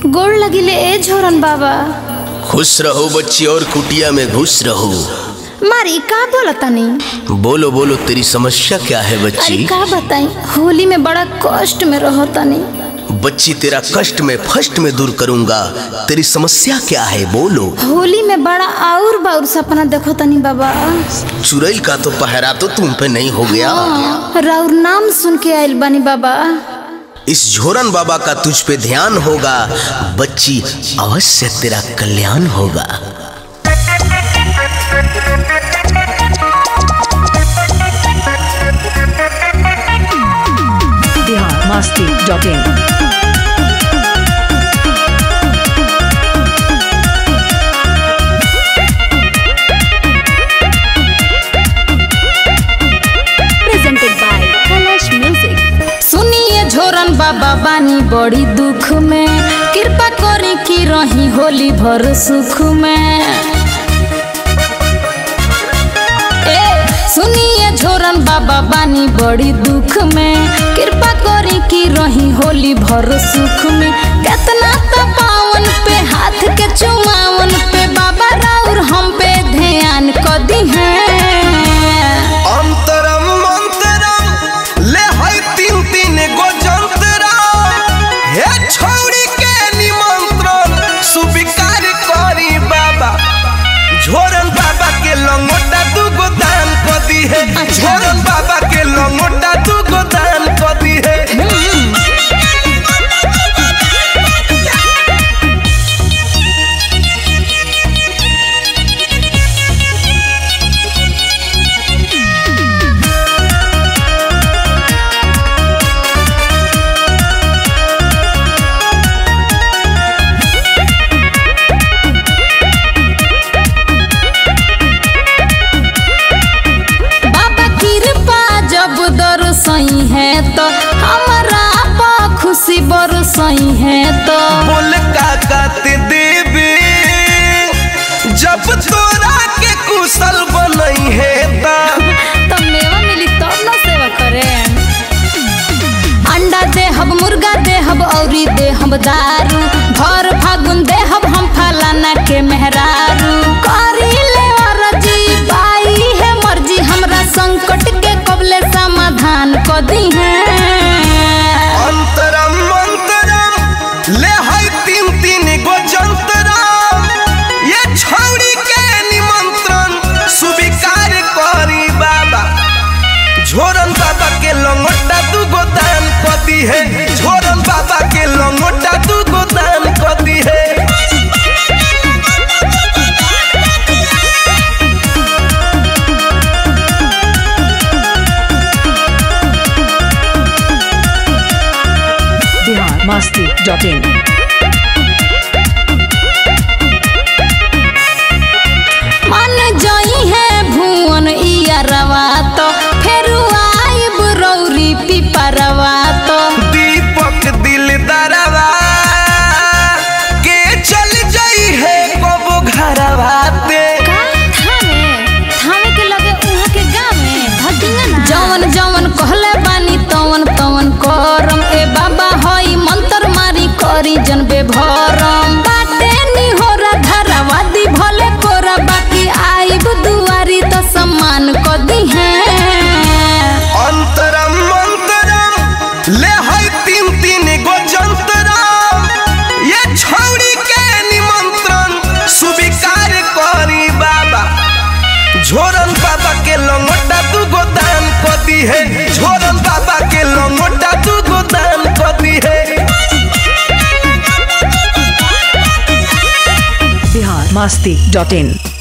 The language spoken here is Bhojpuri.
गोड़ लगिले ए झोरन बाबा खुश रहो बच्ची और कुटिया में घुस रहो मारी का बोलतानी बोलो बोलो तेरी समस्या क्या है अरे बच्ची का बताई होली में बड़ा कष्ट में रहतानी बच्ची तेरा कष्ट में फर्स्ट में दूर करूंगा तेरी समस्या क्या है बोलो होली में बड़ा आउर बाउर सपना देखो तनी बाबा चुरैल का तो पहरा तो तुम पे नहीं हो गया राउर नाम सुन के आयल बानी बाबा इस झोरन बाबा का तुझ पे ध्यान होगा बच्ची अवश्य तेरा कल्याण होगा biharmasti.in presented by Kalash Music. सुनिए झोरन बाबा बानी बड़ी दुख में कृपा करी की रही होली भर सुख में ए सुनिए झोरन बाबा बानी बड़ी दुख में कृपा करी की रही होली भर सुख में कितना तो पावन पे हाथ के चुमावन पे बाबा राउर हम पे ध्यान क दी है अंतरम मंतरम ले हई तीन तीन गो जंतरम हे छौड़ी के निमंत्रण स्वीकार करी बाबा झोरन बाबा के लंगोटा दू गो दान क दी है झोरन बाबा के लंगोटा दू गो दान क दी है बाबा कृपा जब दरसई है तो हमारा पा खुशी बरसई है तो बोल काकत देवे जब तोरा के कुशल बनई है ता तब मेवा मिली तब ना सेवा करे अंडा देहब मुर्गा देहब औरी देहब दारू भर फागुन देहब हम फलाना के मेहरारू करी ले अरजी पाई है मर्जी हमरा संकट के कबले समाधान क दी है अंतरम मंतरम ले हई तीन तीन गो जंतरम ये छौड़ी के निमंत्रण स्वीकार करी बाबा झोरन बाबा के लंगोटा दू गो दान कदी है झोरन बाबा के लंगोटा दू गो दान कदी है biharmasti.in मन जई है भुवन इया रवा तो फेर आइब रौरी पिपरवा तो दीपक दिल दरवा के चल जाई है कबो घरवा ते थामे थामे के लगे उहाँ के गाँव में भटिंगा ना जवन जवन कहले बानी तवन तवन करम ए बाबा हई मंत्र मारी करी जन बेभरम बाटे निहोरा धरावा दी भले कोरा बाकी आइब दुआरी तो सम्मान क दी है अंतरम मंतरम ले हई तीन तीन गो जंतरम ये छौड़ी के निमंत्रण स्वीकार करी बाबा झोरन बाबा के लंगोटा दू गो दान क दी है झोरन बाबा के लंगोटा दू गो दान क दी है biharmasti.in